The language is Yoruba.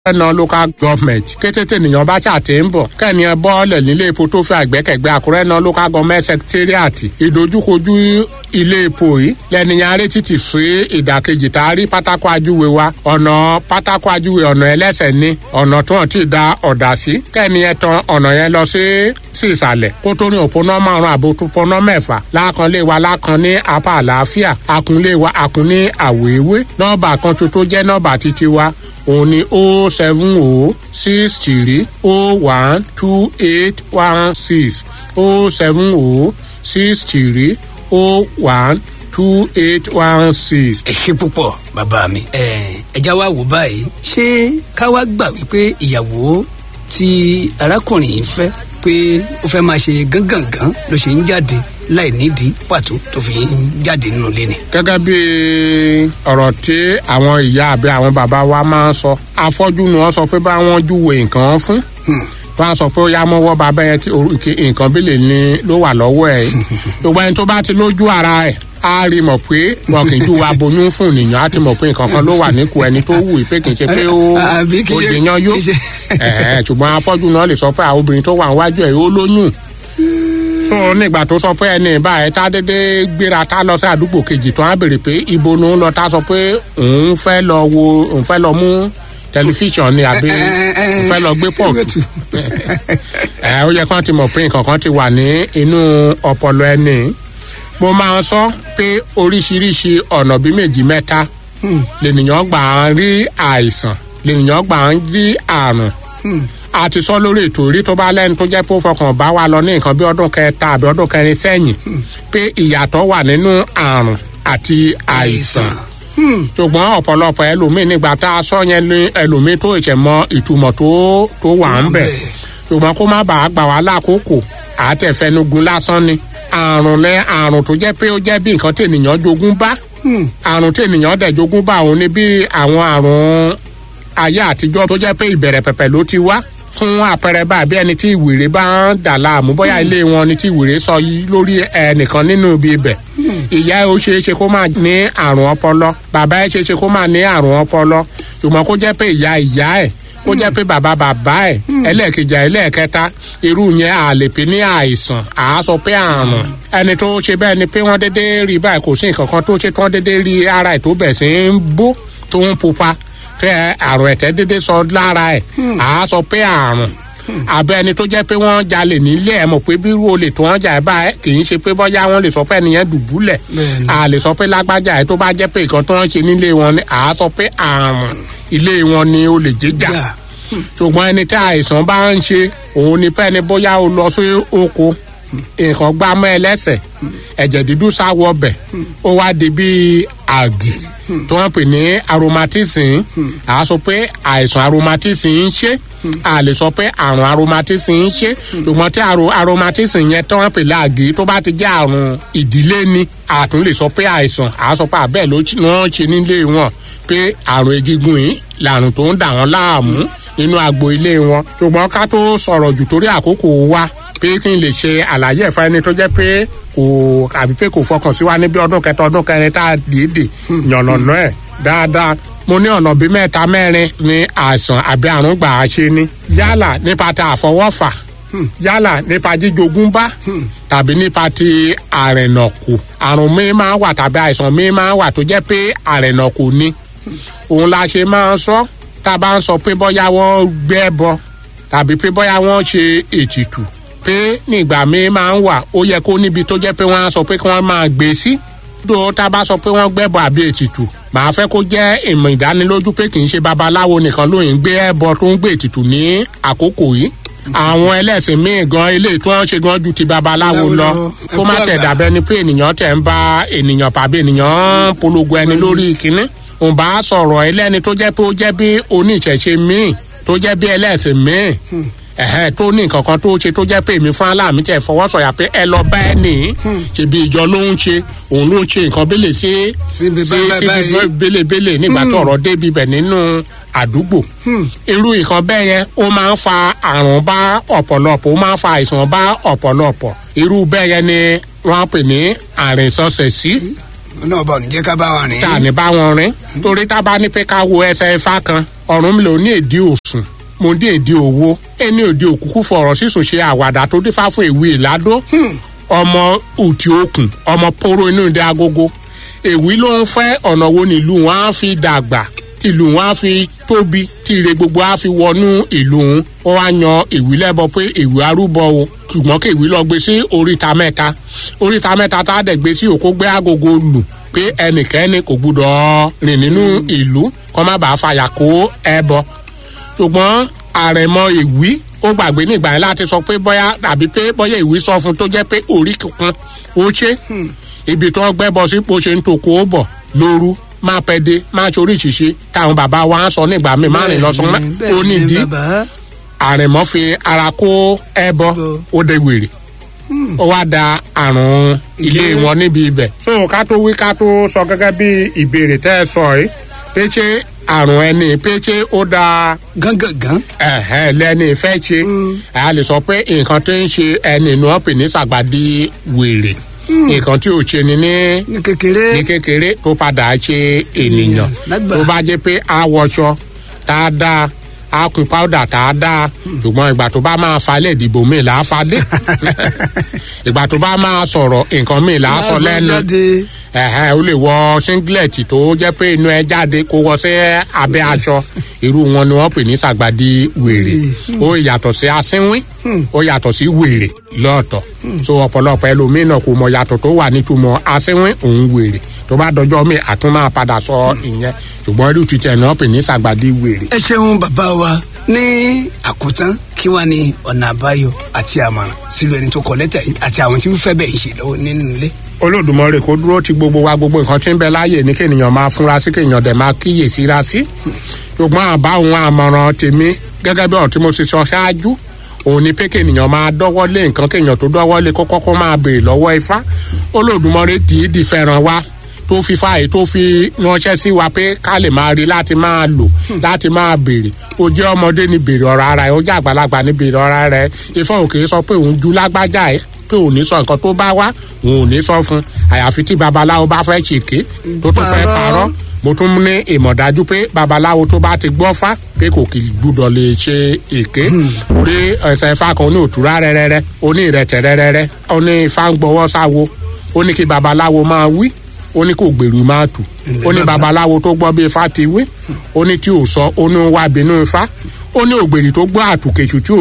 ẹnà local government kété tènìyàn bá ṣàtì ń bọ̀ kẹ́ni ẹ bọ́ọ̀lẹ̀ nílé epo tó fi àgbẹ̀kẹ̀gbẹ́ àkúrẹ́ náà local government secretariat ìdojúkojú ilé epo yìí lẹ́nìyàn arétí ti sí ìdàkejì tá a rí pátákó ajúwe wa ọ̀nà pátákó ajúwe ọ̀nà ẹlẹ́sẹ̀ ní ọ̀nà tó hàn tí ì da ọ̀dà sí kẹ́ni ẹ tan ọ̀nà yẹn lọ sí sí ìsàlẹ̀ kó tó ní òpónà márùn àbò òpónà mẹ́fà lákan lé wa lákan ní apá àlàáfíà akunlé wa akun ní àwòewé nọ́ọ̀bà kan tó tó jẹ́ nọ́ọ̀bà títí wa òun ni o seven o six three o one two eight one six o seven o six three o one two eight one six. ẹ ṣe púpọ̀ bàbá mi ẹ ẹja wa wò báyìí ṣé ká wá gbà wípé ìyàwó tí arákùnrin yìí fẹ́ pé ó fẹ́ máa ṣe gángangan ló ṣe ń jáde láì nídìí pàtó tó fi ń jáde nínú ilé ni. gẹ́gẹ́ bí ọ̀rọ̀ tí àwọn ìyá àbí àwọn bàbá wa máa ń sọ afọ́jú ni wọ́n sọ pé bá wọ́n júwe nǹkan fún wọ́n á sọ pé ó yá mọ́wọ́ bàbá yẹn tí nǹkan bílẹ̀ ni ló wà lọ́wọ́ ẹ̀ gbogbo ẹni tó bá ti lójú ara ẹ̀ á rí mọ̀ pé wọn kì í ju aboyún fún ènìyàn á ti mọ̀ pé nǹkan kan ló wà níkù ẹni tó wù pé kì í ṣe pé ó ó jẹyàn yó ṣùgbọ́n afọ́jú náà lè sọ pé àwọn obìnrin tó wà níwájú ẹ̀ ó lóyún so nígbà tó sọ pé ẹni báyìí tá dédé gbéra tá lọ sí àdúgbò kejì tó á béèrè pé ibo ni ó ń lọ tá sọ pé òun fẹ́ lọ wo òun fẹ́ lọ mú tẹlifíṣàn ni àbí òun fẹ́ lọ gbé pọ̀jù ẹ ó yẹ kán ti mọ̀ pé nǹkan kan ti wà ní inú ọpọlọ ẹni mo máa ń sọ pé oríṣiríṣi ọ̀nà bíi méjì mẹ́ta lènìyàn gbà ń rí àìsàn lènìyàn gbà ń rí àrùn a ti sọ lórí ètò orí tó bá lẹ́nu tó jẹ́ pé ó fọkàn bá wa lọ ní nǹkan bí ọdún kẹta àbí ọdún kẹrin sẹ́yìn pé ìyàtọ̀ wà nínú àrùn àti àìsàn ṣùgbọ́n ọ̀pọ̀lọpọ̀ ẹlòmíín nígbà tá a sọ yẹn ní ẹlòmíín tó ìṣẹ̀ mọ ìtumọ̀ tó tó wà ń bẹ̀ ṣùgbọ́n kó má bàa gbà wá lákòókò àtẹ̀fẹnugun lásán ni àrùn lẹ àrùn tó jẹ́ pé ó jẹ́ bí nǹkan tènìyàn jogún bá àrùn tènìyàn dẹ̀ jogún bá òun ni bí àwọn àrùn ayé àtijọ́ tó jẹ́ pé ìbẹ̀rẹ̀ pẹ̀pẹ̀ ló ti wá fún àpẹẹrẹ báàbí ẹni tí ìwèrè bá ń dà láàmú bóyá ilé wọn ni tí ìwèrè sọ lórí ẹnìkan nínú ibi ibẹ̀ ìyá ẹ ó ṣeé ṣe kó máa ní àrùn ọpọlọ bàbá ẹ ṣeé ṣe kó máa ní àrùn ọpọlọ ṣùgbọ́n kó jẹ́ pé ìyá ìyá ẹ̀ kó jẹ́ pé bàbá bàbá ẹ̀ ẹlẹ́ẹ̀kejì ẹlẹ́ẹ̀kẹta irú yẹn à lè pè ní àìsàn à á sọ pé àrùn ẹni tó ṣe bẹ́ẹ̀ ni pé wọ́n dédé rí báyìí kò sí nǹkan kan tó ṣe tí wọ́n dédé rí ara ẹ̀ tó bẹ̀ sí ń bó tó ń pupa tẹ àrùn ẹ̀tẹ̀ dédé sọ lára ẹ̀ à á sọ pé àrùn àbẹ ẹni tó jẹ́ pé wọ́n jalè nílé ẹ̀ mọ̀ pé bí olè tó wọ́n jà ẹ̀ bá ẹ̀ kì í ṣe pé bọ́yá wọ́n lè sọ pé ẹnìyẹn dùbúlẹ̀ à lè sọ pé lágbájá ẹ̀ tó bá jẹ́ pé nǹkan tó ń ṣe nílé wọn ni à á sọ pé àrùn ilé wọn ni olè jíjà ṣùgbọ́n ẹni tí àìsàn bá ń ṣe òun ni pé ẹni bóyá o lọ sí oko nǹkan gbá mọ́ ẹ lẹ́sẹ̀ ẹ̀jẹ̀ dúdú sáwọ́ ọbẹ̀ ó wá di bíi àgì tí wọ́n pè ní aromatism à á sọ pé àìsàn aromatism ń ṣe a lè sọ pé àrùn aromatism ń ṣe ṣùgbọ́n tí aromatism yẹn tí wọ́n pè láàgì tó bá ti jẹ́ àrùn ìdílé ni a tún lè sọ pé àìsàn à á sọ pé àbẹ́ẹ̀ ló ń ṣe nílé wọn pé àrùn egungun yìí làrùn tó ń dà wọ́n láàmú nínú agbo ilé wọn ṣùgbọ́n ká tó sọ̀rọ̀ jù torí àkókò wa pé kí n lè ṣe àlàyé ẹ̀fọ́ ẹni tó jẹ́ pé kò àbí pé kò fọkàn sí wa níbi ọdún kẹta ọdún kẹrin tá a dìídì yànnàná ẹ̀ dáadáa mo ní ọ̀nà bíi mẹ́ta mẹ́rin ní àìsàn àbí àrùn gbà á ṣe ni yálà nípa ta àfọwọ́fà yálà nípa jíjogún bá tàbí nípa ti àrẹ̀nàkù àrùn mi máa wà tàbí àìsàn mi máa wà tó jẹ́ pé àrẹ̀nàkù ni òun la ṣe máa ń sọ tá a bá ń sọ pé bóyá wọ́n gbẹ́ bọ tàbí pé bóyá wọ́n ṣe ètìtù pé nígbà míì máa ń wà ó yẹ kó níbi tó jẹ́ pé wọ́n á sọ pé kí wọ́n máa gbé sí dó tá a bá sọ pé wọ́n gbẹ́bọ àbí ètìtù màá fẹ́ kó jẹ́ ìmọ̀ ìdánilójú pé kì í ṣe babaláwo nìkan ló ń gbé ẹbọ tó ń gbé ètìtù ní àkókò yìí àwọn ẹlẹ́sìn míì gan ilé tí wọ́n ṣe gan ju ti babaláwo lọ kó má tẹ̀ dàbẹ́ ni pé ènìyàn tẹ̀ ń bá ènìyàn tàbí ènìyàn polongo ẹni lórí kínní òun bá sọ̀rọ̀ ẹlẹ́ni tó jẹ́ pé ó jẹ́ bí oníṣẹ̀ṣe míì tó jẹ́ bí ẹlẹ́sìn míì ẹ̀hẹ́ tó ní nǹkan kan tó ṣe tó jẹ́ pé èmi fún aláàmì tẹ̀ fọwọ́sọ̀yà pé ẹ lọ bá ẹ nì ṣèbí ìjọ ló ń ṣe òun ló ń ṣe nǹkan bẹ́lẹ̀ sí Síbi sí bẹ́ẹ̀ báyìí. síbi bẹ́lẹ̀bẹ́lẹ̀ nígbà tó ọ̀rọ̀ débi bẹ̀ nínú àdúgbò irú nǹkan bẹ́ẹ̀ yẹn ó máa ń fa àrùn bá ọ̀pọ̀lọpọ̀ ó máa ń fa àìsàn bá ọ̀pọ̀lọpọ̀ irú bẹ́ẹ̀ yẹn ni wọ́n á pè ní àrìnsọ̀sẹ̀ sí náà bọ̀ ǹjẹ́ ká bá wa rìn. tá a ní bá wọn rìn torí tá a bá ní pé ká wo ẹsẹ̀ ifá kan ọ̀run mi lò ní èdè òsùn mo ní èdè owó ẹni òde òkúkú fọ̀rọ̀ sísùn ṣe àwàdà tó dífá fún ìwé ìládó ọmọ òtí òkun ọmọ poro inú ìdí agogo èwí ló ń fẹ́ ọ̀nà wo nílùú wọn á fi dàgbà tìlù wọn á fi tóbi tí ire gbogbo á fi wọnú ìlú wọn wọn wá yan èwí lẹ́bọ pé èwí arúbọ o ṣùgbọ́n kí èwí lọ gbé sí oríta mẹ́ta oríta mẹ́ta tá a dẹ̀ gbé sí òkú gbé agogo lù pé ẹnikẹ́ni kò gbúdọ̀ rìn nínú ìlú kọ́ má bàa fàyà kó ẹbọ ṣùgbọ́n àrẹ̀mọ èwí ó gbàgbé nígbà yẹn láti sọ pé bóyá àbí pé bóyá ìwé sọ fún tó jẹ́ pé orí kankan ó ṣe ibi tó gbẹ́bọ sí bó ṣe ń toko ó bọ̀ lóru máa pẹ́ dé máa ṣe oríṣiríṣi táwọn bàbá wa ń sọ nígbà míì má rìn lọ́sàn ó nídìí àrẹ̀mọ́ fi ara kó ẹbọ ó dé wèrè ó wá da àrùn ilé wọn níbi ibẹ̀. so ká tó wí ká tó sọ gẹ́gẹ́ bí ìbéèrè tẹ́ ẹ sọ yìí pé ṣé àrùn ẹni pé ṣé ó da. gángangan. ẹ̀hẹ́ lẹ́ni fẹ́ ṣe a lè sọ pé nǹkan tó ń ṣe ẹni ni wọ́n pè ní sàgbàdì wèrè nǹkan tí ò ṣe ni ní ní kékeré. ní kékeré tó padà ṣe ènìyàn lágbà. tó bá jẹ́ pé a wọṣọ tá a dáa a kun powder tá a dáa ṣùgbọ́n ìgbà tó bá máa falẹ̀ ìdìbò mi là á fadé ìgbà tó bá máa sọ̀rọ̀ nǹkan mi là á sọ lẹ́nu jáde. ẹ̀hẹ́ o lè wọ singlet tó jẹ́ pé inú ẹ jáde kó wọ sí abẹ́ aṣọ irú wọn ni wọ́n pè ní sàgbàdì wèrè ó yàtọ̀ sí asínwín ó yàtọ̀ sí wèrè lọ́ọ̀tọ̀ so ọ̀pọ̀lọpọ̀ ẹlòmíràn kò mọ yàtọ̀ tó wà nítumọ̀ asínwín òun wèrè tó bá dọjọ́ mi àtún máa padà sọ ìyẹn ṣùgbọ́n irú títẹ̀ náà pè ní sàgbàdì wèrè. ẹ ṣeun bàbá wa ní àkótán kí wàá ní ọ̀nà àbáyọ àti àmọ̀ràn sílùú ẹni tó kọ lẹ́tà yìí àti àwọn tí wọ́n fẹ́ bẹ̀ ń ṣe lọ́wọ́ nínú ilé. olódùmarè kó dúró ti gbogbo wa gbogbo nǹkan tí ń bẹ láàyè ní kéèyàn máa fúnra sí kéèyàn dẹ̀ máa kíyè síra sí ṣùgbọ́n àbá òun àmọ̀ràn tèmi gẹ́gẹ́ bí ọ̀rọ̀ tí mo ṣe sọ ṣáájú òun ni pé kéèyàn máa dọ́wọ́ lé nǹkan kéèyàn tó dọ́wọ́ lé kó kọ́kọ́ máa béèrè lọ́wọ́ ifá olódùmarè dìídì fẹ́ràn wa tó fi fáyé tó fi ránṣẹ́ sí wa pé ká lè máa rí láti máa lò láti máa béèrè ó jẹ́ ọmọdé ní béèrè ọ̀rọ̀ ara ẹ̀ ó jẹ́ àgbàlagbà ní béèrè ọ̀rọ̀ ara ẹ̀ ifá òkè sọ pé òun ju lágbájá ẹ̀ pé òun ní sọ nǹkan tó bá wá òun ò ní sọ fún àyàfi tí babaláwo bá fẹ́ ṣèké tó tún fẹ́ Parọ́. parọ́ mo tún ní ìmọ̀dájú pé babaláwo tó bá ti gbọ́ fá pé kò kì í gbúdọ̀ lè ṣe èké rí ẹsẹ̀ ifá kan ní òtúrá rẹ́rẹ́rẹ́ oní ìrẹ̀tẹ̀ rẹ́rẹ́rẹ́ ó ní ifá ń gbọ́wọ́ sáwo ó ní kí babaláwo máa wí ó ní kò gbèrú máa tù ó ní babaláwo tó gbọ́ bí ifá ti wí ó ní tí ò sọ ó ní wá bínú ifá ó ní ògbèrè tó gbọ́ àtùkèṣù tí ò